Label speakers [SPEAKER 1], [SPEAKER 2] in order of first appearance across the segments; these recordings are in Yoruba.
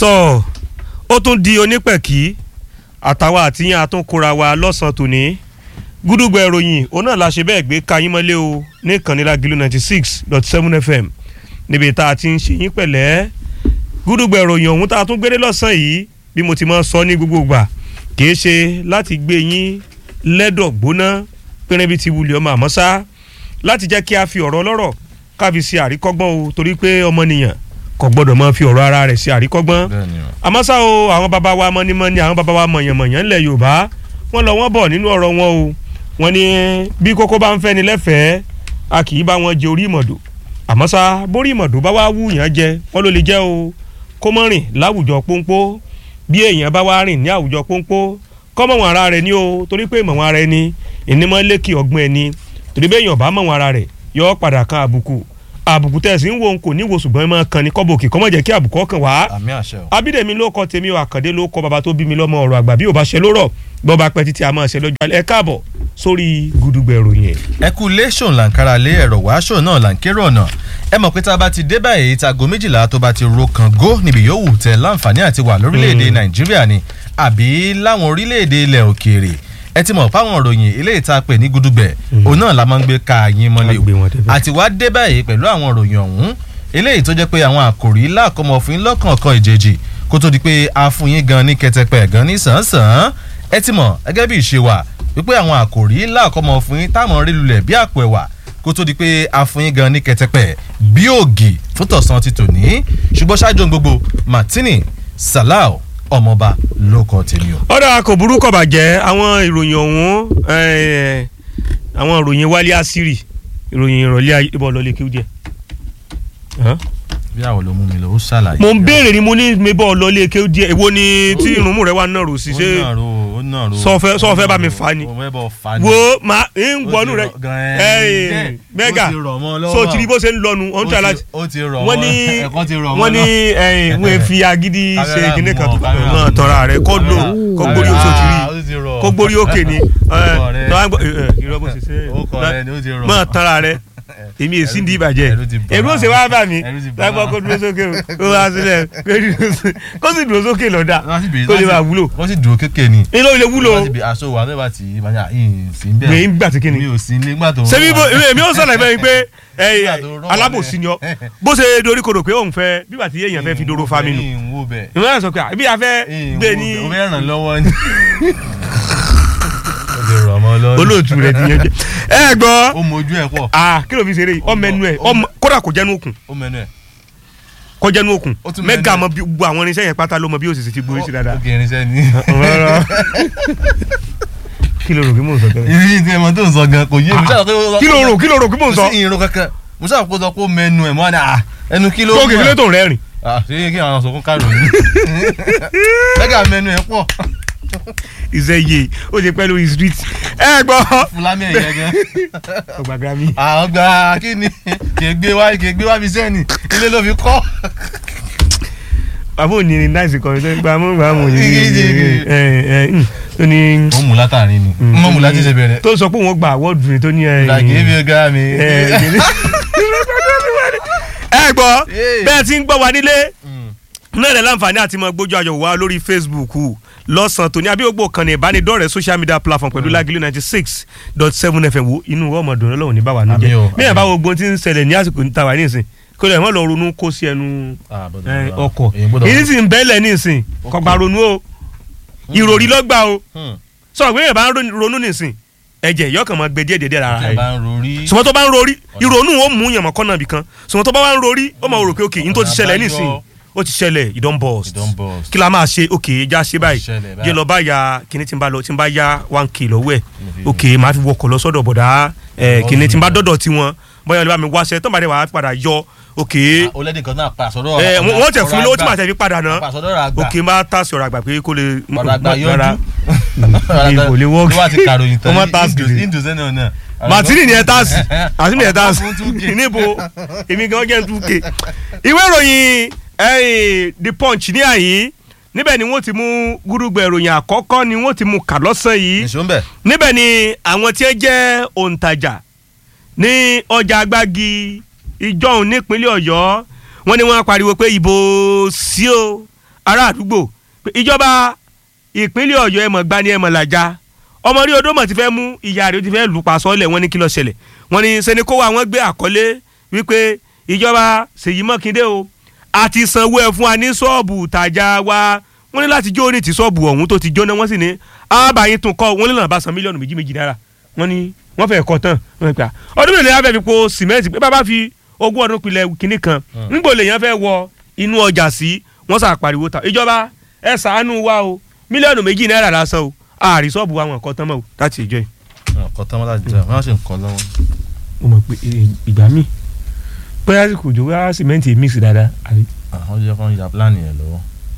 [SPEAKER 1] tọ́ ó tún di onípẹ̀kì àtàwọn àtìyàn àtúnkura wa lọ́sàn-án tòní gúdúgbò ìròyìn òun náà la ṣe bẹ́ẹ̀ gbé ka yín mọ́lé o ní ìkànnì Lágìlú ninety six dot seven fm níbi tá a ti ń ṣe yín pẹ̀lẹ́ gúdúgbò ìròyìn ọ̀hún tá a tún gbére lọ́sàn-án yìí bí mo ti máa ń sọ ní gbogbo ìgbà kìí ṣe láti gbé yín lẹ́dọ̀ gbóná pínrín bíi ti wulẹ̀ ọmọ àmọ́ sá láti jẹ́ kí a fi ọ̀rọ̀ ọlọ́rọ̀ ká fi ṣe àríkọ́gbọ́n o torí pé ọmọnìyàn kò gbọ́dọ̀ máa fi ọ̀rọ̀ ara rẹ̀ ṣe àríkọ́gbọ́n àmọ́ ṣá o àwọn baba wa mọ́nímọ́ní àwọn baba wa mọ̀yànmọ̀yàn ńlẹ̀ yorùbá wọ́n lọ wọ́n bọ̀ nínú ọ̀rọ̀ wọn o wọ́n ní bí kókó bá ń fẹ́ ni lẹ́fẹ̀ẹ́ a kì í bá wọn jẹ orí ìmọ̀dò àmọ́ ṣá borí ìmọ̀dò bá wá wú yàn jẹ wọ́n ló lè jẹ́ o kó mọ́ rìn láwùjọ pónpó bí èèyàn bá wá rìn ní àwùjọ pónpó kọ́ mọ̀ wọn ara rẹ̀ ní o torí pé mọ̀ wọn ara ẹni ìnímọ̀ lékì ọgbọ́n ẹni torí bẹ́ẹ̀ yàn bá mọ̀ wọn ara rẹ̀ yọ padà kan àbùkù àbùkù tẹ̀sí ń wo n kò ní wo ṣùgbọ́n ẹ máa kan ní kọ́bọ̀kì kọ́mọ̀ jẹ́ kí àbùkù ọkàn wá.
[SPEAKER 2] àmì àṣẹ o.
[SPEAKER 1] abídèmí ló kọ tèmi o àkàndé ló kọ bàbá tó bí mi lọ́mọ ọ̀rọ̀ àgbà bí ò bá ṣe lórọ̀ bọ́ bá pẹ́ títí a máa ṣe lọ́jọ́ alẹ́ ẹ káàbọ̀ sórí gudugbẹ̀ ìròyìn.
[SPEAKER 2] ẹ kú ilé ṣòun làǹkárá lé ẹ̀rọ wàásù náà làǹkérò ọ̀nà ẹ mọ̀ pé tá a bá ti dé báyìí tago méjìlá tó bá ti ro kàn gó níbi yòówù tẹ láǹfààní àti wà lórílẹ̀‐èdè nàìjíríà ni àbí láwọn orílẹ̀‐èdè ilẹ̀ òkèèrè ẹ ti mọ̀ fáwọn ìròyìn ilé ìta pè ní gudugbẹ̀ òun náà la máa ń gbé ka yín mọ́lẹ̀ o àti wá dé báyìí pẹ̀lú àwọn ìròyìn ọ̀hún eléyìí tó jẹ́ pé àwọn àkòrí láàkọ́mọ fún yín lọ́kànkan ìjèjì kó tó di pé a fún yín gan ní kẹtẹpẹ gan ní sàn-án ẹ ti mọ̀ gẹ́gẹ́ bí ìṣe wa wípé àwọn àkòrí láàkọ́mọ fún yín táwọn rí lulẹ̀ bí àpò ẹ̀wà kó tó di pé a fún yín gan ní kẹtẹpẹ bí ògì fún tọ̀sán ti tòní ṣùgbọ́n ṣáájú gbogbo Martini Salau ọmọọba ló kọ tèmi o.
[SPEAKER 1] ọ̀dà kò burú kò bàjẹ́ àwọn ìròyìn ọ̀hún àwọn ìròyìn wálé àṣírí ìròyìn ìrọ̀lẹ́ ibọ̀ lọ́lẹ̀ kí ó díẹ̀.
[SPEAKER 2] bí àwọn ló mú mi lọ ó ṣàlàyé.
[SPEAKER 1] mo ń béèrè ni mo ní mi bọ́ lọ́lẹ̀ kí ó díẹ̀ èwo ni tí irunmú rẹ wà náà rò sí ṣé
[SPEAKER 2] ó nàró ó nàró.
[SPEAKER 1] sọfẹ sọfẹ bá mi fa ni
[SPEAKER 2] ó fẹ́ bọ̀ fa ni.
[SPEAKER 1] wo ma ń gbọnú rẹ
[SPEAKER 2] Gan-an.
[SPEAKER 1] mẹga
[SPEAKER 2] ó ti rọ̀ mọ́ lọ́wọ́.
[SPEAKER 1] so tiri bó ṣe ń lọnu ọ̀n tí a láti
[SPEAKER 2] ó ti rọ̀
[SPEAKER 1] wọ́n
[SPEAKER 2] mọ́
[SPEAKER 1] ní
[SPEAKER 2] ẹ̀kọ́ ti rọ̀ mọ́
[SPEAKER 1] wọ́n ní
[SPEAKER 2] lọ́wọ́.
[SPEAKER 1] wọ́n fi agídí ṣe
[SPEAKER 2] Kámẹ́rà
[SPEAKER 1] kíní kan
[SPEAKER 2] mọ́,
[SPEAKER 1] tó
[SPEAKER 2] kámẹ́rà
[SPEAKER 1] mọ̀
[SPEAKER 2] mọ́.
[SPEAKER 1] tọ́ra rẹ̀ kó lò kó gbórí oṣù tiri
[SPEAKER 2] Ah, ó ti rọ̀.
[SPEAKER 1] kó gbórí òkè ni
[SPEAKER 2] Orúkọ rẹ̀.
[SPEAKER 1] irọ́ bó ṣe ṣe
[SPEAKER 2] Orúkọ rẹ̀ ni ó ti rọ̀.
[SPEAKER 1] mọ̀ tọ́ra rẹ̀ èmi èsì ń di ìbàjẹ́
[SPEAKER 2] Ẹ̀rù ti bà
[SPEAKER 1] èrú
[SPEAKER 2] wá.
[SPEAKER 1] òsè wá bà mí
[SPEAKER 2] Ẹ̀rù ti bà
[SPEAKER 1] lágbọ́
[SPEAKER 2] wá.
[SPEAKER 1] kó dúró sókè o kó wá sílẹ̀ kó dúró sókè- kó sì dúró sókè lọ́dà
[SPEAKER 2] Wọ́n sì bèèrè
[SPEAKER 1] kó lè
[SPEAKER 2] láti-
[SPEAKER 1] máa wúlò
[SPEAKER 2] wọ́n sì dúró kékeré ni.
[SPEAKER 1] ilé ilé wúlò
[SPEAKER 2] wọ́n sì bèèrè aṣọ wa mẹ́fà tí ìbáyà yìí sí ń bẹ̀rẹ̀.
[SPEAKER 1] gbé ń gbà tí kíni
[SPEAKER 2] mi ò sí nígbà tó ń
[SPEAKER 1] ṣebí
[SPEAKER 2] rọ̀
[SPEAKER 1] bó
[SPEAKER 2] wá.
[SPEAKER 1] èmi ò sọ̀rọ̀ ìfẹ́ yìí pé ẹ,
[SPEAKER 2] Nígbà tó rọ̀ wá
[SPEAKER 1] alábòsí ni ọ
[SPEAKER 2] bẹ́ẹ̀.
[SPEAKER 1] bó ṣe dorí kodò pé òun fẹ́ bíbà tí èèyàn fẹ́ fi dóró fa mi nù
[SPEAKER 2] Ìyìn wo bẹ̀.
[SPEAKER 1] ìwé náà sọ pé àbí a fẹ́
[SPEAKER 2] Ìyìn
[SPEAKER 1] gbé
[SPEAKER 2] wo
[SPEAKER 1] ní
[SPEAKER 2] bẹ̀. ó fẹ́ ràn lọ́wọ́ ni. ó ti rọ̀ mọ́ lọ́wọ́.
[SPEAKER 1] olóòtú rẹ ti yẹn jẹ ẹ gbọ́
[SPEAKER 2] ó mojú ẹ̀ pọ̀.
[SPEAKER 1] ah kí ló fi ṣeré yìí ọmọ ẹnu ẹ ọmọ kódà kò jẹnu òkun
[SPEAKER 2] ó mẹ́nu ẹ̀.
[SPEAKER 1] kò jẹnu òkun
[SPEAKER 2] Ó tún
[SPEAKER 1] mẹga
[SPEAKER 2] mẹ́nu
[SPEAKER 1] mọ bí gbogbo àwọn irinṣẹ́ yẹn pátá ló mọ bí ó sì ti gbórí sí dáadáa
[SPEAKER 2] ó kì í rinṣẹ́ ni.
[SPEAKER 1] Rárá. kí ló rò kí mò ń sọ tẹ́lẹ̀
[SPEAKER 2] ìrírí tí ẹ mọ tó ń sọ gan kò yé mi.
[SPEAKER 1] kí ló rò kí ló rò kí mò ń sọ
[SPEAKER 2] kò sí ìrìn kankan mo sábà kó sọ pé ó mẹ́nu ẹ̀ mọ́ ni à ẹnu kí ló
[SPEAKER 1] tó kì í lé tó ń rẹ́rìn
[SPEAKER 2] ah ṣé kí àwọn sọkún kárò yìí mẹ́gà mẹ́nu ẹ̀ pọ̀
[SPEAKER 1] ìṣe yé ó ṣe pẹ́ lórí street ẹ gbọ́
[SPEAKER 2] fúlámì ẹ̀yẹ gan
[SPEAKER 1] ọgbà grammy
[SPEAKER 2] àwọn gba kí ni kì í gbé wá kì í gbé wá fi sẹ́ni ilé ló fi kọ́
[SPEAKER 1] àbó ní ní náìsì kan tó gba mú gba mú yìí
[SPEAKER 2] Igi,
[SPEAKER 1] ẹ ẹ ẹ tó ní
[SPEAKER 2] ó mú látàrí ni mọ́ mú láti ṣe bẹ̀rẹ̀
[SPEAKER 1] tó sọ pé òun gba awọ́ọ̀dù rẹ̀ tó ní ẹ
[SPEAKER 2] làgé bí ọgá mi
[SPEAKER 1] ẹ ẹ gbọ́
[SPEAKER 2] Hey.
[SPEAKER 1] bẹ́ẹ̀ tí ń gbọ́ wa nílé náà rẹ̀ láǹfààní àti mọ gbójú ayọ̀ wá lórí Facebook lọ́sàn-án tòní abíyógbò kan ní ìbánidọ́rẹ̀ẹ́ social media platform pẹ̀lú Lágìlú ninety six dot seven fm wo inú ọmọdún ọlọ́run ní báwa nù
[SPEAKER 2] Àmì
[SPEAKER 1] jẹ́
[SPEAKER 2] o,
[SPEAKER 1] bí ẹ̀
[SPEAKER 2] àmì.
[SPEAKER 1] bá wo gbóhùn tí ń ṣẹlẹ̀ ní àsìkò níta wà nísìn kó lè mọ́ lọ ronú kó sí ẹnu
[SPEAKER 2] Ah, bọ́dọ̀
[SPEAKER 1] ẹ,
[SPEAKER 2] bọ́dọ̀.
[SPEAKER 1] ọkọ̀
[SPEAKER 2] Èyí gbọ́dọ̀
[SPEAKER 1] èyí sì ń bẹ́lẹ̀ nísìn kọgbà ronú o ìròrí lọ́gbà o
[SPEAKER 2] Hmm.
[SPEAKER 1] sọ pé èèyàn bá ń ronú nísìn ẹ̀jẹ̀ yọkàn máa gbẹ díẹ̀ díẹ̀ lára
[SPEAKER 2] Tí ẹ
[SPEAKER 1] rẹ̀
[SPEAKER 2] bá ń rorí
[SPEAKER 1] sọmọ tó bá ń rorí ìrònú ó mú yàn mọ́ kọ́nà bìkan sọmọ tó bá wá ń rorí ó máa rò pé òkè yín tó ti
[SPEAKER 2] Ọ̀nà
[SPEAKER 1] ṣẹlẹ̀
[SPEAKER 2] àbáyọ.
[SPEAKER 1] nísìn ó ti ṣẹlẹ̀ ìdán bọ̀
[SPEAKER 2] Ìdán burst.
[SPEAKER 1] kí la máa ṣe òkè ẹja ṣe báyìí
[SPEAKER 2] ṣẹlẹ̀ báyìí.
[SPEAKER 1] jẹ́ lọ bá ya kíní tí n bá lọ tí n bá ya one k lọ́wọ́ ẹ̀
[SPEAKER 2] fi-
[SPEAKER 1] òkè máa fi wọkọ̀ lọ sọ́dọ̀ bọ̀dá ẹ̀ kíní tí n bá dọ́dọ̀ tiwọn bóyá olè bá mi wáṣẹ tó ń bá dé wàá padà yọ òkè
[SPEAKER 2] ó lẹ́dí kan náà pa àsọdọ̀
[SPEAKER 1] ẹ̀ wọ́n tẹ̀ fún mi lówó tí màá tẹ̀ fi padà ná
[SPEAKER 2] àsọdọ̀ rà gbà
[SPEAKER 1] òkè máa tàṣì ọ̀rọ̀ àgbà pé kó lè
[SPEAKER 2] ọ̀rọ̀ àgbà
[SPEAKER 1] rárá.
[SPEAKER 2] yọjú
[SPEAKER 1] kò lè wọ́ọ̀kì.
[SPEAKER 2] tó bá ti kàròyìn tán
[SPEAKER 1] Ó má task
[SPEAKER 2] Indus-
[SPEAKER 1] lè.
[SPEAKER 2] Indus náà náà.
[SPEAKER 1] màtínì ni ẹ tàṣì àti mi ẹ tàṣì
[SPEAKER 2] Ọ̀pọ̀ fún 2K.
[SPEAKER 1] níbo èmi gan jẹ́ two k ìwé ìròyìn eh, the punch ní àyín níbẹ̀ ni wọ́n ti mú gúrúgbẹ̀ ìròyìn àkọ́kọ́ ni wọ́n ti mú kà lọ́sàn yìí
[SPEAKER 2] nìṣó ń bẹ̀.
[SPEAKER 1] níbẹ̀ ni àwọn tí ẹ jẹ́ òǹtajà ní ọjà agbági ìjọhún nípínlẹ̀ ọ̀yọ́ wọ́n ní wọ́n á pariwo pé ìbò sí o ará àdúgbò pé ìjọba ìpínlẹ̀ ọ̀yọ́ ẹ̀mọ̀ gbani ẹ̀mọ̀ làjà ọmọ rí odó mọ̀ ti fẹ́ mú ìyá rẹ̀ ó ti fẹ́ lù pa sọ́ọ̀lẹ̀ wọ́n ní kí ló ṣẹlẹ̀ wọ́n ní sẹ́ni kó wa wọ́n gbé àkọlé wípé ìjọba ṣèyí mọ́kindé o àti sanwó ẹ̀ fún wa ní ṣọ́ọ̀bù tàjà wa wọ́n ní láti jó ní ti ṣọ́ọ̀bù ọ̀hún tó ti jóná wọ́n sì ní àbáyé tún kọ́ wọ́n ní lọ́nà bá san mílíọ̀nù méjì méjì náírà wọ́n ní wọ́n fẹ́ kọ́ tán wọ́n ní pé ọdún mélòó yẹn fẹ́ fi po sìmẹ́ǹtì pé bàbá fi ogún ọdún pilẹ̀ kínní kan nígbò lèèyàn fẹ́ wọ inú ọjà sí wọ́n sà pariwo ta ìjọba ẹ ṣàánú wa o mílíọ̀nù méjì náírà lásán o ààrí ṣọ́ọ̀bù wa wọn kọ́ tán mọ́ o láti ìjọ yìí.
[SPEAKER 2] ọkọ tán wọn láti jẹ wọn á sì ń kọ lọ́wọ́.
[SPEAKER 1] mo mọ̀ pé ìgbà míì bóyá kò jó wá sìmẹ́ǹtì mix dáadáa àbí
[SPEAKER 2] àwọn jẹ́ kó ń ya plan yẹn lọ́wọ́.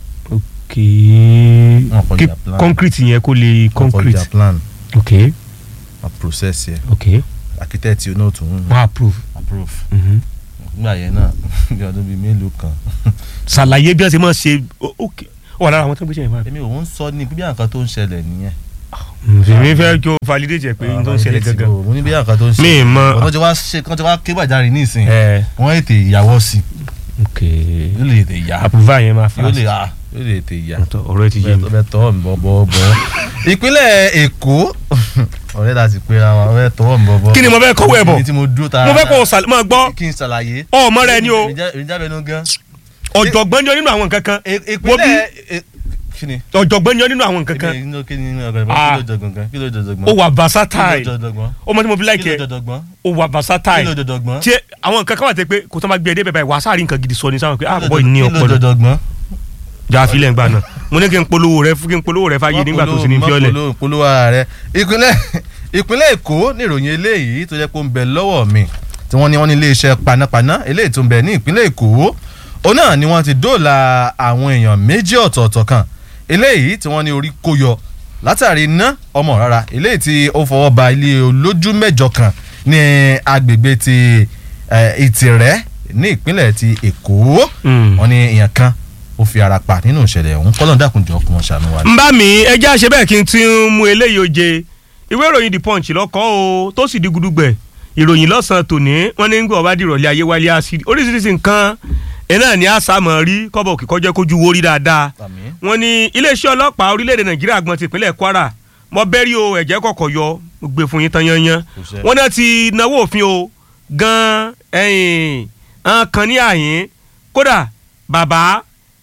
[SPEAKER 1] kì
[SPEAKER 2] Wọn kò
[SPEAKER 1] í
[SPEAKER 2] ya plan.
[SPEAKER 1] concrete yẹn kó lè
[SPEAKER 2] Wọn kò
[SPEAKER 1] concrete
[SPEAKER 2] ya plan
[SPEAKER 1] ok
[SPEAKER 2] a process yẹ
[SPEAKER 1] ok
[SPEAKER 2] architect yóò náà tún
[SPEAKER 1] wọ́n approve.
[SPEAKER 2] approve.
[SPEAKER 1] Mhm.
[SPEAKER 2] nígbà yẹn náà bí ọdún bíi mélòó kan.
[SPEAKER 1] ṣàlàyé bí wọ́n ṣe máa ṣe o- ok ó wà lára àwọn tó ń gbé ṣe yẹn fún
[SPEAKER 2] èmi ò ń sọ ní bí nǹkan tó ń ṣẹlẹ̀ nìyẹn.
[SPEAKER 1] mi. èmi fẹ́ kí o validate ẹ̀ pé n tó ń ṣẹlẹ̀ gangan.
[SPEAKER 2] mo ní bí nǹkan tó ń
[SPEAKER 1] mi
[SPEAKER 2] ṣẹlẹ̀.
[SPEAKER 1] mọ
[SPEAKER 2] ọ̀dọ́ ti wá ṣe kán ti wá ké gbàjarè nísìnyí.
[SPEAKER 1] ẹ
[SPEAKER 2] wọ́n ètè ìyàwó sí
[SPEAKER 1] ok
[SPEAKER 2] i yóò lè ètè ìyá
[SPEAKER 1] approval yẹn máa
[SPEAKER 2] yóò
[SPEAKER 1] fast
[SPEAKER 2] lè à yóò lè ètè ìyá.
[SPEAKER 1] Ọ̀tọ̀, ọ̀rọ̀ ẹ ti yé mi.
[SPEAKER 2] bẹ́ẹ̀ tọ́ mi bọ́ bọ́ bọ́. ìpínlẹ̀ èkó ọ̀rẹ́ la ti pera wa ọ̀rẹ́ tọwọ́ mi bọ́ bọ́.
[SPEAKER 1] Kí ni mo fẹ́ kọ́wọ́ ẹ̀ bọ̀?
[SPEAKER 2] kí ni tí mo dúró tara.
[SPEAKER 1] mo fẹ́ kó o sàl- máa gbọ́
[SPEAKER 2] kí n ṣàlàyé.
[SPEAKER 1] ọmọ rẹ ni o
[SPEAKER 2] èmi jábẹ́ nú gan.
[SPEAKER 1] ọ̀jọ̀gbọ́n ni ọ nínú àwọn nǹkan kan
[SPEAKER 2] Ì-
[SPEAKER 1] Wo bí-
[SPEAKER 2] ìpínlẹ̀ e- kí ni.
[SPEAKER 1] ọ̀jọ̀gbọ́n ni ọ nínú àwọn nǹkan kan
[SPEAKER 2] kí ni kí ni ọ̀gá
[SPEAKER 1] Ah.
[SPEAKER 2] kí ló jọ̀gbọ̀n kí ló jọ̀gbọ̀n.
[SPEAKER 1] ó wà
[SPEAKER 2] kí ló
[SPEAKER 1] versatile
[SPEAKER 2] jọ̀gbọ̀n.
[SPEAKER 1] ó mọ tí mo fi
[SPEAKER 2] kí
[SPEAKER 1] like
[SPEAKER 2] ló
[SPEAKER 1] ẹ
[SPEAKER 2] jọ̀gbọ̀n.
[SPEAKER 1] ó wà
[SPEAKER 2] kí
[SPEAKER 1] versatile
[SPEAKER 2] ló jọ̀gbọ̀n.
[SPEAKER 1] tí àwọn nǹkan kan wà tẹ pé kò tó máa gbé ẹ débẹ̀ báyìí wàá sáré nǹkan gidi sọ ni sáwọn pé ah boy ní
[SPEAKER 2] kí ló
[SPEAKER 1] ọpọlọ
[SPEAKER 2] jọ̀gbọ̀n.
[SPEAKER 1] jà fílẹ̀ ń gbà náà mo ní kí n polówó rẹ fún kí n polówó rẹ fáyé nígbà tó sì ní fiọ́lẹ̀
[SPEAKER 2] mọ́ polówó ara rẹ ìpínlẹ̀ ìpínlẹ̀ èkó níròyìn eléyìí tó jẹ́ pé ó ń bẹ lọ́wọ́ mi tí wọ́n ní wọ́n ní iléeṣẹ́ panápaná eléyìí tó ń bẹ ní ìpínlẹ̀ èkó òun náà ni wọ́n ti dóòlà àwọn èèyàn méjì ọ̀tọ̀ọ̀tọ̀ kan eléyìí tí wọ́n ní orí kó yọ látàrí iná ọmọ rárá eléyìí tí ó fọwọ́ ba ilé olójú mẹ́jọ kan ní agbègbè ti eh, ìtìrẹ́ ní ìpínlẹ̀ ti èkó
[SPEAKER 1] Mm.
[SPEAKER 2] wọ́n ní èèyàn kan ó fi ara pa nínú ìṣẹ̀lẹ̀ ọ̀hún kọ́lọ́n dàkúnjọ́ kí wọ́n ṣàánú wa.
[SPEAKER 1] ń bá mi ẹjẹ́ àṣẹ bẹ́ẹ̀ kí n ti ń mú eléyìí oje ìwé ìròyìn the punch lọ́kọ́ o tó sì di gudugbẹ̀ ìròyìn lọ́sàn-án tòní wọ́n ní gbọ́ bá dìrọ̀lẹ́ ayé wálé àṣírí oríṣiríṣi nǹkan ẹ̀ náà ní àṣàmọ̀ rí kọ́bọ̀ òkè kọjá kójú wo rí dáadáa
[SPEAKER 2] Àmín.
[SPEAKER 1] wọ́n ní iléeṣẹ́ ọlọ́pàá orílẹ̀-èdè nàìjíríà gbọ́n ti ìpínlẹ̀ kwara mọ bẹ́rí o ẹ̀jẹ̀ kọ̀kọ̀ yọ mo gbé fún yín tán yanyan
[SPEAKER 2] Kò sẹ́.
[SPEAKER 1] wọ́n náà ti náwó òfin o gan ẹ̀yìn hàn kan ní àyín kódà bàbá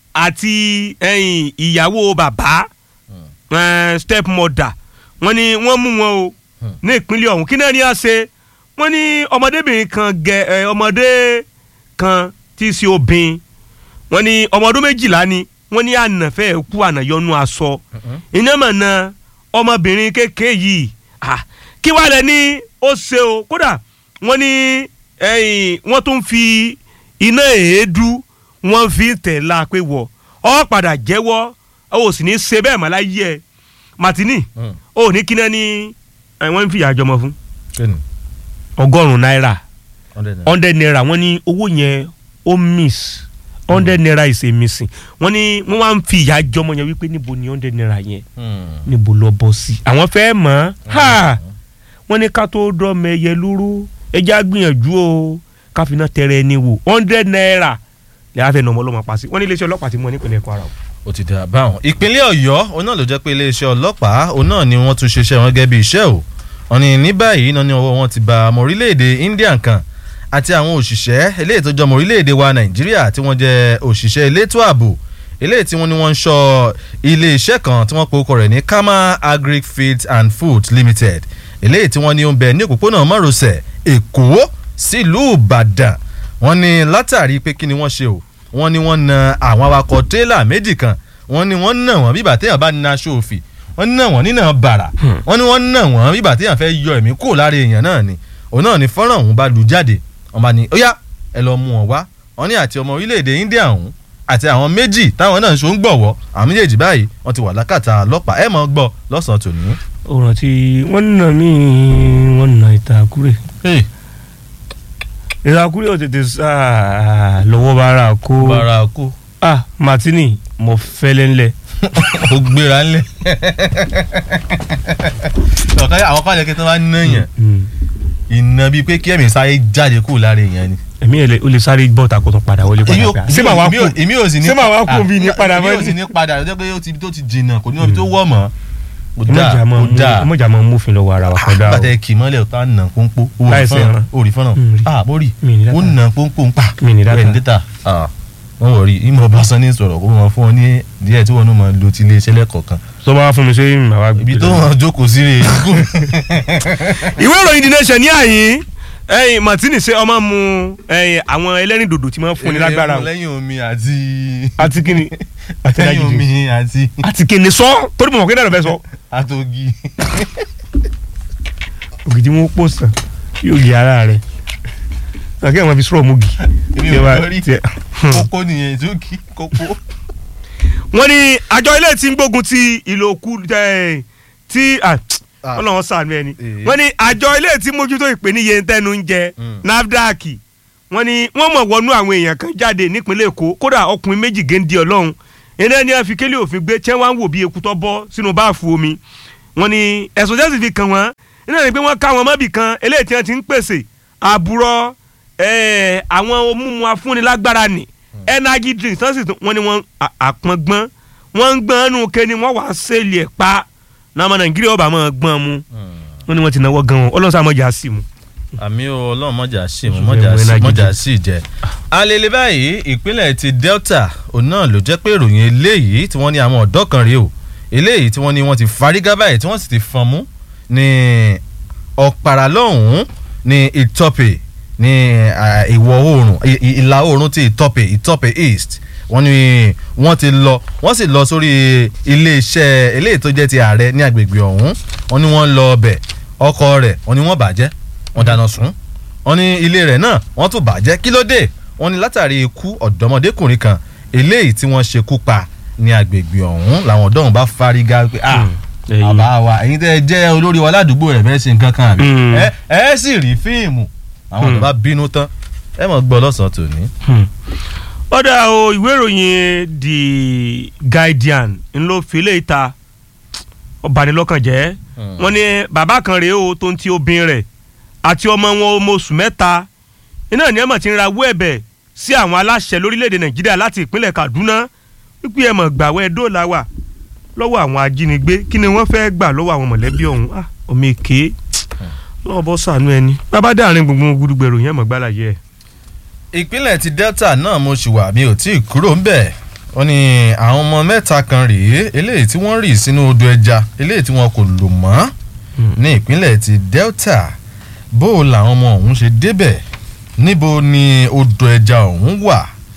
[SPEAKER 1] àti ẹ̀yìn ìyàwó bàbá eh, step mother wọ́n ní wọ́n mú wọn o
[SPEAKER 2] Hmm.
[SPEAKER 1] ní ìpínlẹ̀ ọ̀hún kí náà ní à ṣe wọ́n ní ọmọdébìnrin kan gẹ ẹ, ọmọdé kan tí í ṣe obìnrin wọ́n ní ọmọ ọdún méjìlá ni wọ́n ní ànàfẹ́ kú ànàyọnu aṣọ iná mọ̀ na ọmọbìnrin kékeré yìí ah, kí wàá lẹ ní ó ṣe o kódà wọ́n ní ẹ̀yìn wọ́n tún fi iná èédú wọ́n fi ń tẹ̀ la pé wọ̀ ọ́ padà jẹ́wọ́ ó sì ní ṣe bẹ́ẹ̀ mọ́ láyé ẹ̀ Martini
[SPEAKER 2] Mm.
[SPEAKER 1] ó ní kíná ní ẹ̀, wọ́n ń fìyà jọmọ fún
[SPEAKER 2] Kíni?
[SPEAKER 1] ọgọ́rùn-ún náírà
[SPEAKER 2] Hundred naira.
[SPEAKER 1] hundred naira wọ́n ní owó yẹn ó miss hundred naira is a missing wọ́n ní wọ́n wá ń fi ìyà jọmọ yẹn wípé níbo ni hundred naira yẹn
[SPEAKER 2] Hmm.
[SPEAKER 1] níbo lọ bọ́ sí. àwọn fẹ́ mọ̀ ha wọ́n ní ká tó dọ́mọ ẹyẹ lúrú ẹja gbìyànjú o ká fi náà tẹrẹ ẹni wò hundred naira lè á fẹ́ nà ọmọ ọlọ́mọ pa sí wọ́n ní iléeṣẹ́ ọlọ́pàá ti mú ọ nípìnlẹ̀ Kwara o.
[SPEAKER 2] ó ti dà báwọn. ìpínlẹ̀ ọ̀yọ́ òun náà ló jẹ́ pé iléeṣẹ́ ọlọ́pàá òun náà ni wọ́n tún ṣiṣẹ́ wọn gẹ́gẹ́ bí iṣẹ́ o wọ́n ní ní báyìí náà ní ọwọ́ wọn ti ba ọmọ orílẹ̀-èdè India kan àti àwọn òṣìṣẹ́ eléyìí tó jọ ọmọ orílẹ̀-èdè wa Nàìjíríà tí wọ́n jẹ́ òṣìṣẹ́ elétò ààbò eléyìí tí wọ́n ní wọ́n ń ṣọ́ ilé-iṣẹ́ kan tí wọ́n pe orúkọ rẹ̀ ní Kama Agric Feeds and Food Limited eléyìí tí wọ́n ní ó ń bẹ ní òpópónà márosẹ̀ Èkó sílùú Ìbàdàn wọ́n ní látàrí pé kí ni wọ́n ṣe o wọ́n ní wọ́n na àwọn awakọ̀ tírélà méjì kan wọ́n ní wọ́n nà wọ́n bíbà téèyàn bá na aṣọ òfì wọ́n nà wọ́n nínà bàrà wọ́n ní wọ́n nà wọ́n bíbà téèyàn fẹ́ yọ ẹ̀mí kúrò lára èèyàn náà ni òun náà ni fọ́nrán ọ̀hún bá lu jáde wọ́n bá ní ó yá ẹ lọ mú wọn wá wọ́n ní àti ọmọ orílẹ̀-èdè India ọ̀hún àti àwọn méjì táwọn náà ń ṣó ń gbọ̀wọ́ àwọn méjèèjì báyìí wọ́n ti wà lákàtà ọlọ́pàá ẹ̀ mọ́ gbọ́ lọ́sàn-án tòní.
[SPEAKER 1] ó rántí wọ́n nà mí wọ́n nà ìtàkùrẹ́ ìtàkùrẹ́ ò tètè sá lọ́wọ́ bára kó
[SPEAKER 2] bára kú
[SPEAKER 1] ah Martini mo fẹ́lẹ́ ńlẹ̀
[SPEAKER 2] ó gbéra ńlẹ̀ ọ̀kan àwọn kan lè kí tó bá ń náyàn iná bíi pé kí ẹ̀mí sáré jáde kúrò lára èèyàn ni.
[SPEAKER 1] èmi ẹ̀ lè ó lè sáré bọ́ ta kó tún padà wọlé
[SPEAKER 2] èmi
[SPEAKER 1] padà
[SPEAKER 2] ò-
[SPEAKER 1] gbà ṣé màá wá
[SPEAKER 2] èmi
[SPEAKER 1] kú
[SPEAKER 2] ò- èmi ò sì ní
[SPEAKER 1] ṣé màá wá kú
[SPEAKER 2] ah,
[SPEAKER 1] bí ní padà
[SPEAKER 2] èmi
[SPEAKER 1] mọ́
[SPEAKER 2] ò sì ní padà lọ́jọ́ pé ó ti tó ti jìnnà kò ní ibi tó wọ̀ mọ́. kò
[SPEAKER 1] ẹ
[SPEAKER 2] dáa
[SPEAKER 1] mọ̀jà máa
[SPEAKER 2] kò
[SPEAKER 1] mú
[SPEAKER 2] dáa
[SPEAKER 1] ẹ mọ̀jà máa mú òfin lọ́wọ́ ara wa kọ́ dá o
[SPEAKER 2] bàtẹ kì í mọ́lẹ̀ ọ̀tá nà pọ́npọ́
[SPEAKER 1] Láì sí ẹran.
[SPEAKER 2] òrì fọ́nà
[SPEAKER 1] Mm, rí.
[SPEAKER 2] ah mo rí
[SPEAKER 1] Mi ní data.
[SPEAKER 2] ó nà pọ́npọ́ ń pa
[SPEAKER 1] Mi ní data.
[SPEAKER 2] Rẹ̀ ní data ah wọ́n wọ̀ rí ìmọ̀ ọba sanni sọ̀rọ̀ kó máa fún ọ ní díẹ̀ tí wọ́n náà máa lo ti ilé iṣẹ́ lẹ́kọ̀ọ̀kan
[SPEAKER 1] tó bá wá fún mi ṣé màá wá gbé
[SPEAKER 2] ibi tó
[SPEAKER 1] lọ.
[SPEAKER 2] wọn jókòó sí rè
[SPEAKER 1] ìwé ìròyìn The Nation ní àyín ẹyin Martini ṣe ọmọ mu ẹyin àwọn ẹlẹ́rìn dòdò tí wọ́n fún ni lágbára o
[SPEAKER 2] lẹ́yìn omi àti
[SPEAKER 1] àti kíni àti
[SPEAKER 2] lẹ́yìn
[SPEAKER 1] dájú
[SPEAKER 2] omi àti
[SPEAKER 1] àti kíni sọ torí mọ̀ kí náà lọ fẹ́ sọ.
[SPEAKER 2] àtògì
[SPEAKER 1] ògidì wọn pò sàn yóò yẹ ara rẹ àkẹ́ àwọn fi sọ̀rọ̀ mugi.
[SPEAKER 2] èmi ò gbọ́ rí kókó nìyẹn ìjókì kókó.
[SPEAKER 1] wọ́n ní àjọ ilé tí ń gbógun ti ìlòkù ẹ̀, tí ah, ọlọ́run ṣàánú ẹni
[SPEAKER 2] Eh.
[SPEAKER 1] wọ́n ní àjọ ilé tí mójútó ìpèníyè tẹnu ń jẹ
[SPEAKER 2] Mm.
[SPEAKER 1] NAFDAC wọ́n ní wọ́n mọ̀ wọnú àwọn èèyàn kan jáde nípínlẹ̀ Èkó kódà ọkùnrin méjì géńdé ọlọ́run iná ni wọ́n fi kélé òfin gbé tí wọ́n á wò bí eku tó bọ́ sínú báàfù omi wọ́n ní ẹ̀sùn jẹ́sì fi kàn wọ́n iná ni pé wọ́n ká wọn mọ́bì kan eléyìí tí wọ́n ti ń pèsè àbúrọ̀ eh, àwọn omúmu afúnilágbára ni energy drinks tán sì tún wọ́n ní wọ́n à- àpọ̀ngbọ́n wọ́n ń gbọ́n nù ké ni wọ́n wàá sẹ́ẹ̀lì ẹ̀ pa náà nàìjíríà ọba máa gbọ́n mu wọ́n ní wọ́n ti náwó gan wọn ọlọ́sàn àmọ́jà sí mu.
[SPEAKER 2] àmì o ọlọ́run mọ̀jà sí mu
[SPEAKER 1] Oṣù
[SPEAKER 2] mọ̀jà
[SPEAKER 1] fẹ́
[SPEAKER 2] sí
[SPEAKER 1] wẹ́n
[SPEAKER 2] mọ̀jà
[SPEAKER 1] lágídí.
[SPEAKER 2] sí jẹ́. alele báyìí ìpínlẹ̀ ti Delta òun náà ló jẹ́ pé ìròyìn eléyìí tí wọ́n ní àwọn ọ̀dọ́ kan rèé o eléyìí tí wọ́n ní wọ́n ti fárígá báyìí tí wọ́n sì ti fọ́n mú ní ọ̀pàrà lọ́hùn-ún ní Ìtọ́pẹ̀ ní ah, ìwọ̀ oòrùn ì- ì- ìlà oòrùn ti Ìtọ́pẹ̀ Ìtọ́pẹ̀ East wọ́n ní wọ́n ti lọ wọ́n sì lọ sórí iléeṣẹ́ eléyìí tó jẹ́ ti ààrẹ ní agbègbè ọ̀hún wọ́n ní wọ́n lọ ọbẹ̀ ọkọ̀ rẹ̀ wọ́n ní wọ́n bàjẹ́ wọ́n dáná sun wọ́n ní ilé rẹ̀ náà wọ́n tún bàjẹ́ kí ló dé wọ́n ní látàrí ikú ọ̀dọ́mọdékùnrin kan eléyìí tí wọ́n ṣekú pa ní agbègbè ọ̀hún làwọn ọ̀dọ́ ọ̀hún bá fárígá pé ah
[SPEAKER 1] Hmm, ẹ̀yin.
[SPEAKER 2] bàbá wa ẹ̀yin tẹ́ ẹ jẹ́ olórí wa ládùúgbò rẹ̀ bẹ́ẹ̀ ṣe nǹkan kan àbí
[SPEAKER 1] Hmm.
[SPEAKER 2] ẹ ẹ sì rí fíìmù àwọn ọ̀dọ́
[SPEAKER 1] Hmm.
[SPEAKER 2] bá bínú tán ẹ mọ̀ gbọ́ lọ́sàn-án tòní.
[SPEAKER 1] ọ̀dà o ìwé ìròyìn The Guardian ń ló fi lè ta ọ̀bànilọ́kànjẹ́ wọ́n ní bàbá kan rèé o tó ń ti obìnrin rẹ̀ àti ọmọ wọn ọmọ oṣù mẹ́ta iná ní ẹ̀mọ̀ ti ń rawọ́ ẹ̀bẹ̀ sí àwọn aláṣẹ lórílẹ̀‐èdè Nàìjíríà láti ìpínlẹ̀ Kaduna wípé ẹ̀mọ̀ gbàwẹ́ dóòlà wà lọ́wọ́ àwọn ajínigbé kí ni wọ́n fẹ́ gbà lọ́wọ́ àwọn mọ̀lẹ́bí ọ̀hún ah ọmọ èké lọ́wọ́ bọ́ sànú ẹni bàbá dáàrin gbùngbùn gudugbèrò yẹn mọ̀ gbálàyé ẹ̀.
[SPEAKER 2] ìpínlẹ̀ ti Delta náà mo ṣì wà mi ò tí ì kúrò ńbẹ̀ wọ́n ní àwọn ọmọ mẹ́ta kan rèé eléyìí tí wọ́n rì sínú odò ẹja eléyìí tí wọn kò lò mọ́ ní ìpínlẹ̀ ti Delta bó o làwọn ọmọ ọ̀hún ṣe débẹ̀ níbo ni odò ẹja ọ̀hún wà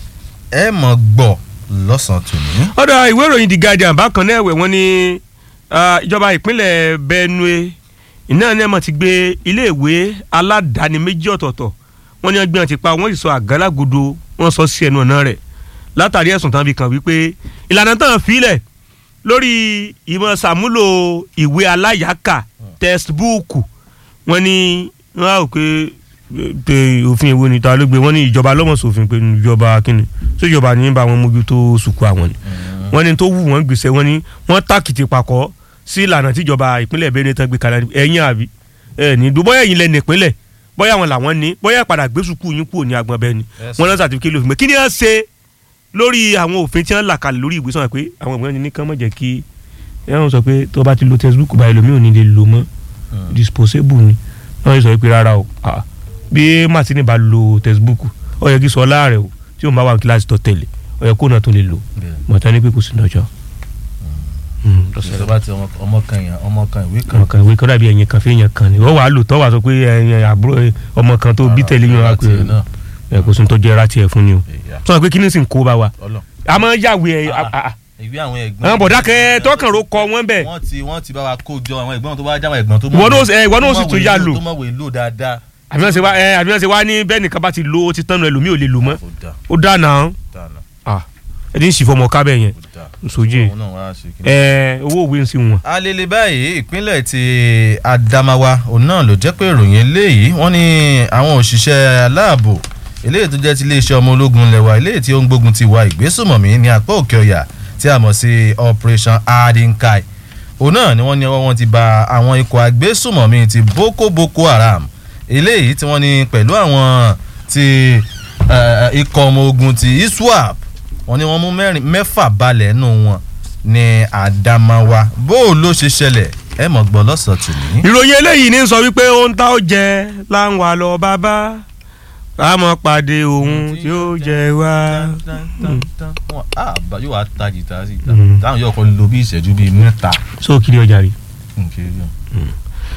[SPEAKER 2] ẹ mọ̀ gbọ́ lọ́sàn-án tòní.
[SPEAKER 1] ọ̀dọ̀ ìwé ìròyìn The Guardian bákan náà ẹ̀wẹ̀ wọ́n ní ah, ìjọba ìpínlẹ̀ Benue iná ní ẹ̀mọ̀ ti gbé iléèwé aládàáni méjì ọ̀tọ̀ọ̀tọ̀ wọ́n ní ọgbẹ́ wọn ti pa wọ́n sì sọ àgálágodo wọ́n sọ sí ẹnu ọ̀nà rẹ̀ látàrí ẹ̀sùn tán fi kàn wípé ìlànà tán filẹ̀ lórí ìmọ̀ sàmúlò ìwé aláyàákà textbook wọ́n ní wọ́n á rò pé pé òfin èwo ni ta ló gbé wọ́n ní ìjọba lọ́mọ̀sòfin pé ìjọba kínni tó ìjọba ní bá wọn mójútó sùkú àwọn ni wọ́n ní tó wù wọ́n gbèsè wọ́n ní wọ́n tàkìtì pakọ́ sí ìlànà tíjọba ìpínlẹ̀ Benue tán gbé kalẹ̀ ẹ̀yìn àbí ẹ̀ ní dùn bóyá ẹ̀yìn lẹ nípínlẹ̀ bóyá wọn làwọn ní bóyá padà gbé sùkú yín kúrò ní agbọ̀n bẹ́ẹ̀ ni
[SPEAKER 2] Yes.
[SPEAKER 1] wọ́n lọ sàtìfikẹ́ lófin pé kí ni wọ́n ṣe lórí àwọn òfin tí wọ́n là kalẹ̀ lórí ìwé sọ̀rọ̀ pé àwọn ìwé ní kán mọ̀ jẹ́ kí ẹ̀rọ sọ pé tó bá ti lo textbook báyìí lómi ò ní lè lò mọ́ disposable ni wọ́n sọ pé rárá o ah, bí Martini bá lo textbook ó yẹ kí sọ láàrẹ̀ o tí òun bá wà ní kíláàsì tó tẹ̀lé ó yẹ kó náà tó lè lò mọ̀tá ní pé kò sí lọ́jọ́.
[SPEAKER 2] ìjọba ti ọmọ- ọmọ kan yẹn ọmọ kan ìwé kan
[SPEAKER 1] ọmọ kan ìwé kan dàbí ẹ̀yìn kan fẹ́yìn kan ni ó wàá lò tọ́ wàá sọ pé ẹ̀yìn àbúrò ẹ̀, ọmọ kan tó bí tẹ̀lé yín wá pé
[SPEAKER 2] Láti náà.
[SPEAKER 1] ẹ̀ kò sí ní tó jẹ́ ra tiẹ̀ fún ni o
[SPEAKER 2] Ìyá.
[SPEAKER 1] sọ pé kí ni sì ń kó bá wa
[SPEAKER 2] Ọlọ́run.
[SPEAKER 1] a máa ń yàwé ẹ̀
[SPEAKER 2] Ah,
[SPEAKER 1] a- a-
[SPEAKER 2] ìwé àwọn ẹ̀gbọ́n
[SPEAKER 1] àwọn bọ̀dá kẹ́ tọkàn ro kọ wọ́n bẹ̀
[SPEAKER 2] wọ́n ti wọ́n ti bá wa kó jọ àwọn ẹ̀gbọ́n tó bá jáwọn ẹ̀gbọ́n tó
[SPEAKER 1] Ìwọ náà ẹ, ìwọ náà sì tún yá lò.
[SPEAKER 2] tó mọ̀wé lò dáadáa.
[SPEAKER 1] àbí wọ́n ṣe wá ẹ àbí wọ́n ṣe wá ní bẹ́ẹ̀ nìkan bá ti lo ó ti tán nu ẹlòmíì ò lè lò mọ́
[SPEAKER 2] kò dá
[SPEAKER 1] ó dáa náà
[SPEAKER 2] dáa náà
[SPEAKER 1] ẹ ti ń sì fọmọ kábẹ̀ yẹn
[SPEAKER 2] kò dáa.
[SPEAKER 1] sójú
[SPEAKER 2] òun náà wá ṣe kí ni.
[SPEAKER 1] ẹ owó òwe ń sí wọn.
[SPEAKER 2] alele báyìí ìpínlẹ̀ ti Adamawa òun náà ló jẹ́ pé ìròyìn eléyìí wọ́n ní àwọn òṣìṣẹ́ aláàbò eléyìí tó jẹ́ ti iléeṣẹ́ ọmọ ológun lẹ́wà eléyìí tí ó ń gbógun ti wà ìgbésùmọ̀mí ní apá òkè ọ̀yà tí a mọ̀ sí Operation Adinkai òun náà ni wọ́n ní ọwọ́ wọn ti ba àwọn ikọ̀ agbésùmọ̀mí ti Boko Boko Haram eléyìí tí wọ́n ní pẹ̀lú àwọn ti eh, ikọ̀ ọmọ ogun ti iswap wọ́n ní wọ́n mú mẹ́rin mẹ́fà balẹ̀ nù wọn ní Adamawa bó o ló ṣe ṣẹlẹ̀ ẹ mọ̀ gbọ́ lọ́sàn-án tòní.
[SPEAKER 1] ìròyìn eléyìí ní sọ wípé ohun tá ó jẹ láwọn àlọ́ bàbá àmọ́ pàdé ohun tí ó jẹ wá.
[SPEAKER 2] Wọ́n á bá- yóò wá ta jìtá sí ìta
[SPEAKER 1] Mm.
[SPEAKER 2] táwọn yóò kọ́ lo bí ìṣẹ́jú bíi mẹ́ta.
[SPEAKER 1] so kiri ọjà rí
[SPEAKER 2] Okay, yeah.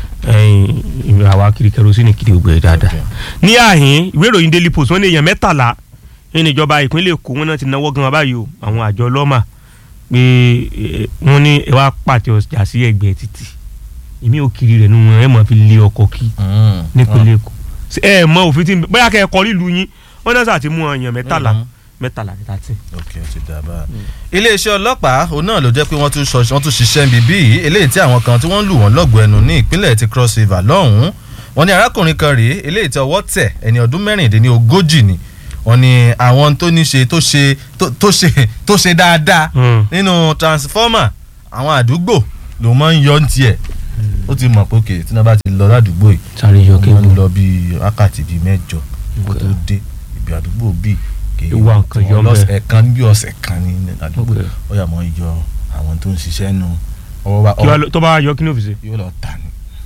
[SPEAKER 1] ẹyin àwa kiri kerosene kiri gbogbo ẹ dáadáa
[SPEAKER 2] Okay.
[SPEAKER 1] ní àhín ìwé ìròyìn daily post wọ́n ní èèyàn mẹ́tàlá ní ìjọba ìpínlẹ̀ èkó wọn náà ti náwó gan báyìí o àwọn àjọ ọlọ́mà pé eh, wọ́n ní ẹ wá pàtẹ ọjà sí ẹgbẹ́ títì èmi ò kiri rẹ̀ nù wọn ẹ mọ̀ fi lé ọkọ̀ kí
[SPEAKER 2] Mm.
[SPEAKER 1] nípínlẹ̀ èkó Ṣé ẹ mọ òfin tí ń bẹ- bóyá kẹ́ ẹ kọ́ lílu yín wọ́n náà sà ti mú èèyàn mẹ́tàlá
[SPEAKER 2] Mm.
[SPEAKER 1] mẹ́tàlá ní tàtí.
[SPEAKER 2] ok ó ti dà bá a. iléeṣẹ́ ọlọ́pàá òun náà ló jẹ́ pé wọ́n tún sọ wọ́n tún ṣiṣẹ́ ń bíbí yìí eléyìí tí àwọn kan tí wọ́n lù wọ́n lọ́gọ̀ọ́ ẹnu ní ìpínlẹ̀ ti cross river lọ́hùn-ún wọ́n ní arákùnrin kan rèé eléyìí tí ọwọ́ tẹ̀ ẹni ọdún mẹ́rìndínlógójì ni wọ́n ní àwọn tó ní ṣe tó ṣe tó- tó ṣe tó ṣe dáadáa nínú transformer àwọn àdúgbò ló máa ń yọ ní tiẹ̀ ó ti mọ̀ pé òkè tí wọ́n bá ti lọ ládùúgbò yìí
[SPEAKER 1] sáré yọ
[SPEAKER 2] wọ́n máa ń lọ bíi wákàtí bíi mẹ́jọ kó tó dé ibi àdúgbò bíi kì í
[SPEAKER 1] Ìwà nǹkan yọ
[SPEAKER 2] lọ́sẹ̀
[SPEAKER 1] ńbẹ̀.
[SPEAKER 2] ẹ̀kan bí ọ̀sẹ̀ kan ní àdúgbò
[SPEAKER 1] Okay.
[SPEAKER 2] ó yà mọ́ yọ àwọn tó ń ṣiṣẹ́ nu ọwọ́ bá
[SPEAKER 1] kí wàá lọ- tó bá yọ kí ní òfìsè
[SPEAKER 2] yóò lọ tà ní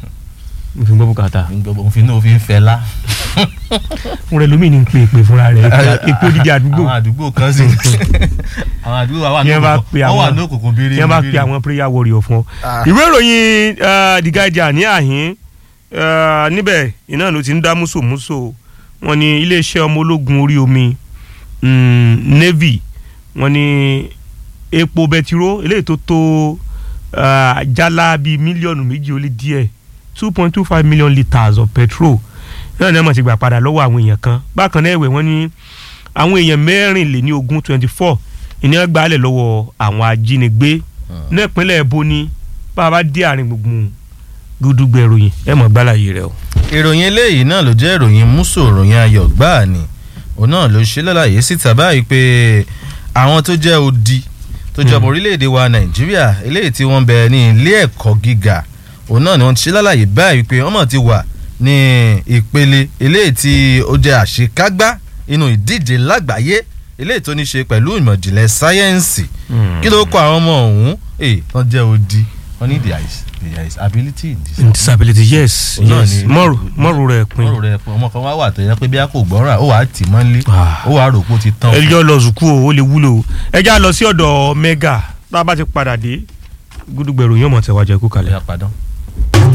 [SPEAKER 1] mo fi ń gbọ́ bùkátà
[SPEAKER 2] gbogbo òfin náà òfin fẹ́ lá
[SPEAKER 1] fúnra ẹlòmíì ní ń pè é pè fúnra rẹ̀ èpo dídí àdúgbò
[SPEAKER 2] àwọn àdúgbò kan sì àwọn àdúgbò wa wà ní
[SPEAKER 1] Yẹn bá
[SPEAKER 2] òkùnkùn
[SPEAKER 1] pe
[SPEAKER 2] wọ́n wà
[SPEAKER 1] àwọn-
[SPEAKER 2] ní òkùnkùn bírí
[SPEAKER 1] tí wọ́n bá pe àwọn prayer warrior fún ọ.
[SPEAKER 2] Ah.
[SPEAKER 1] ìwé ìròyìn eh, The Guardian ní àhín eh, níbẹ̀ iná ló ti ń dá músòmúsò wọn ní iléeṣẹ́ ọmọ ológun orí omi mm, Navy wọn ní epo bẹtiró eléyìí tó tó eh, jálá bíi mílíọ̀nù méjì ó lé díẹ̀ two point two five million litres of petrol náà ní wọ́n ti gbà padà lọ́wọ́ àwọn èèyàn kan bákan náà ẹ̀wẹ̀ wọ́n ní àwọn èèyàn mẹ́rìnléní ogún twenty four ìní gbàálẹ̀ lọ́wọ́ àwọn ajínigbé ní ìpínlẹ̀ èbó ni bá a bá dé àárín gbùngbùn gúdúgbẹ̀ ìròyìn ẹ mọ̀ gbálàyé rẹ o.
[SPEAKER 2] ìròyìn eléyìí náà ló jẹ́ ìròyìn múso ìròyìn ayọ̀ gbáà ni òun náà ló ṣe lálàyé síta báyìí pé àwọn tó jẹ́ odi tó jẹ́ ọmọ orílẹ̀-èdè wa nàìjíríà eléyìí tí wọ́n bẹ ní ilé ẹ̀kọ́ gíga òun náà ni wọ́n ti ṣe lálàyé báyìí pé wọ́n mọ̀ ti wà ní ìpele eléyìí tí ó jẹ́ àṣekágbá inú ìdíje lágbàáyé eléyìí tó ní ṣe pẹ̀lú ìmọ̀ ìjìnlẹ̀ sáyẹ́ǹsì kí ló kọ àwọn ọmọ ọ̀hún ẹ̀ wọ́n jẹ́ odi wọ́n ní there is there is ability in this
[SPEAKER 1] disability yes
[SPEAKER 2] Òun náà
[SPEAKER 1] yes
[SPEAKER 2] ni-
[SPEAKER 1] mọ́rù mọ́rù rẹ̀ pin
[SPEAKER 2] ọ̀rọ̀ rẹ̀ fún ọmọ kan wá wà tó yẹ pé bí a kò gbọ́ràn ó wà á tì mọ́lé
[SPEAKER 1] Ah.
[SPEAKER 2] ó wà á rò pé ó ti tán.
[SPEAKER 1] ẹjọ́ lọ sùkú o ó lè wúlò o ẹ já lọ sí ọ̀dọ̀ mega tá a bá ti padà dé gúdúgbẹ̀ ìròyìn ọmọ tẹ̀wájú ẹ̀kú kalẹ̀.
[SPEAKER 2] Ọ̀yá padà.